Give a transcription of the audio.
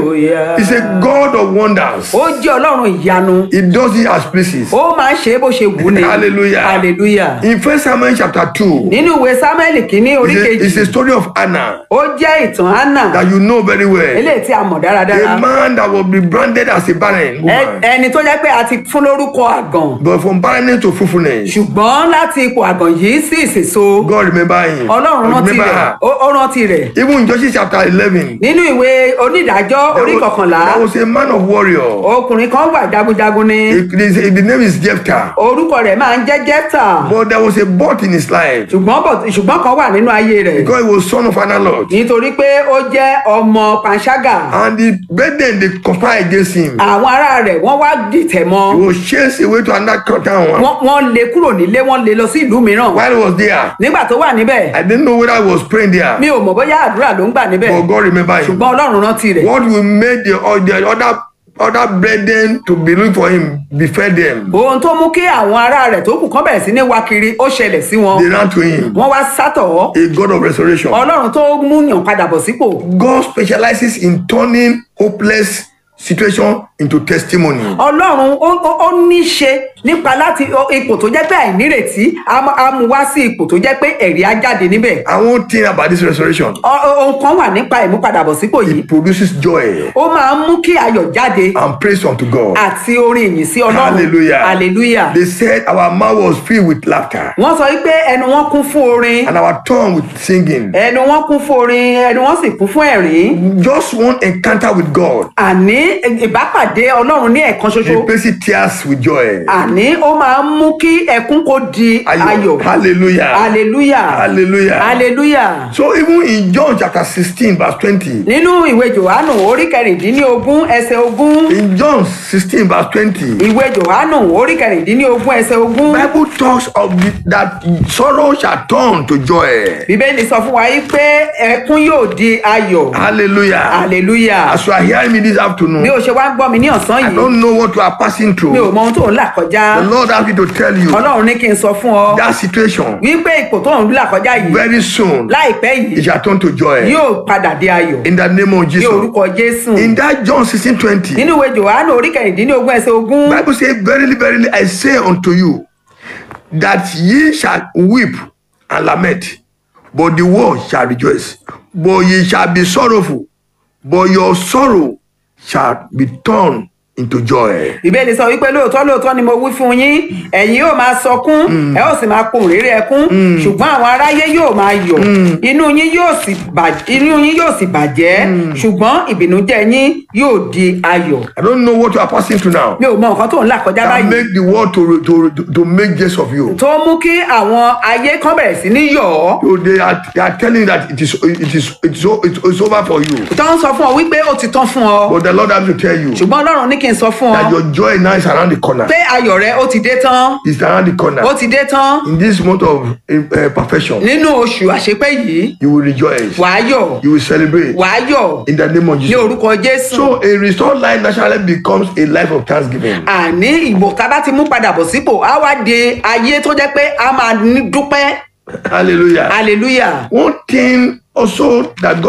hallelujah. He's a God of wonders. ó jẹ́ ọlọ́run ìyanu He does it as pleases. ó máa ń ṣe é bó ṣe wù ní Hallelujah. hallelujah. In First Samuel chapter 2, nínú ìwé samuel kínní orí it's a, it's a kejì story of Anna ó jẹ́ ìtàn anna that you know very well. eléyìí tí a mọ̀ dáradára A man that will be branded as a barren Ẹ- woman. ẹni tó jẹ́ pé a ti fún lórúkọ àgàn But from barrenness to fruitfulness, ṣùgbọ́n láti ipò àgàn yìí sí ìsèso God remember him. ọlọ́run rántí remember rẹ̀ her. ó ó rántí rẹ̀ Even in Judges chapter 11, nínú ìwé onídàájọ́ orí there was, kọkànlá there was a man of warrior. ọkùnrin kan wà jagunjagun ni It- the, the name is Jephthah. orúkọ rẹ̀ máa ń jẹ́ jẹ́tà But there was a but in his life ṣùgbọ́n bọ̀- ṣùgbọ́n kan wà nínú ayé rẹ̀ because he was son of Analot. nítorí pé ó jẹ́ ọmọ panṣágà And the brethren they conspired against him. àwọn ará rẹ̀ wọ́n wá dìtẹ̀ mọ́ He was chased away to another town. wọ́n wọ́n lé kúrò nílé wọ́n lé lọ sí ìlú mìíràn While he was there, nígbà tó wà níbẹ̀ I didn't know whether he was praying there. mi ò mọ̀ bóyá àdúrà ló ń gbà níbẹ̀ But God remember him. ṣùgbọ́n ọlọ́run rántí rẹ̀ What will make the, all the other other brethren to be looking for him befell them. ohun tó mú kí àwọn ará rẹ̀ tó kù kán bẹ̀rẹ̀ sí ní wá kiri ó ṣẹlẹ̀ sí wọn They ran to him. wọ́n wá sátọ̀ ọ́ A God of restoration. ọlọ́run tó mú yàn padà bọ̀ sípò God specializes in turning hopeless situation into testimony. ọlọ́run ó ó- ó ní í ṣe nípa láti ó- ipò tó jẹ́ pé àìnírètí á mú- á mú wá sí ipò tó jẹ́ pé ẹ̀rí á jáde níbẹ̀ And one thing about this restoration, Ọ- ọ- ohun kan wà nípa ìmúpadàbọ̀sípò yìí it produces joy ó máa ń mú kí ayọ̀ jáde and praise unto God. àti orin ìyìn sí ọlọ́run Hallelujah. hallelujah They said our mouth was filled with laughter wọ́n sọ wípé ẹnu wọn kún fún orin and our tongue with singing. ẹnu wọn kún fún orin ẹnu wọn sì kún fún ẹ̀rín Just one encounter with God àní ìbápàdé ọlọ́run ní ẹ̀kan ṣoṣo replaces tears with joy. àní ó máa ń mú kí ẹkún kó di ayọ̀ Hallelujah. hallelujah Hallelujah. hallelujah So even in John chapter 16, verse 20, nínú ìwé johannu orí kẹrìndínlógún ẹsẹ̀ ogún in John 16, verse 20, ìwé johannu orí kẹrìndínlógún ẹsẹ̀ ogún Bible talks of the, that sorrow shall turn to joy. bíbélì sọ fún wa yìí pé ẹkún yóò di ayọ̀ Hallelujah. hallelujah As you are hearing me this bí afternoon, o ṣe wá ń gbọ́ mi ní ọ̀sán I yìí don't know what you are passing mi ò through. mọ ohun tó ń là kọjá The Lord asked me to tell you ọlọ́run ní kí n sọ fún ọ that situation wípé ipò tó ń là kọjá yìí very soon láìpẹ́ it yìí shall turn to joy. yóò padà di ayọ̀ In the name of ní Jesus. orúkọ jésù In that John 16, 20, nínú ìwé johannu orí kẹrìndínlógún ẹsẹ̀ ogún Bible says, Verily, verily, I say unto you, that ye shall weep and lament, but the world shall rejoice. But ye shall be sorrowful, but your sorrow shall be turned into joy. ìbéèrè sọ wípé lóòótọ́ lóòótọ́ ni mo wí fún yín ẹ̀yin yóò máa sọkún ẹ ó sì máa pohùn réré ẹkún ṣùgbọ́n àwọn aráyé yóò máa yọ̀ inú yín yóò sì bà- inú yín yóò sì bàjẹ́ ṣùgbọ́n ìbìnújẹ́ yín yóò di ayọ̀ I don't know what you are passing through now. mi ò mọ nǹkan tó ń là kọjá That báyìí make the world to, to, to, to make jest of you. tó mú kí àwọn ayé kan bẹ̀rẹ̀ sí ní yọ̀ ọ́ So they are, they are telling you that it is it is it's, o- it's, it's over for you. tó ń sọ fún ọ wípé ó ti tán fún ọ But the Lord has to tell you ṣùgbọ́n ọlọ́run ní kí n sọ fún that ọ your joy now is around the corner. pé ayọ̀ rẹ ó ti dé tán It's around the corner. ó ti dé tán In this month of uh, perfection, nínú oṣù àṣepẹ́ yìí you will rejoice. wàá yọ̀ You will celebrate wàá yọ̀ in the name of ní Jesus. orúkọ jésù So a restored life naturally becomes a life of thanksgiving. àní ìbò tá a bá ti mú padà bọ̀ sípò á wá di ayé tó jẹ́ pé a máa ní dúpẹ́ Hallelujah. hallelujah One thing also that God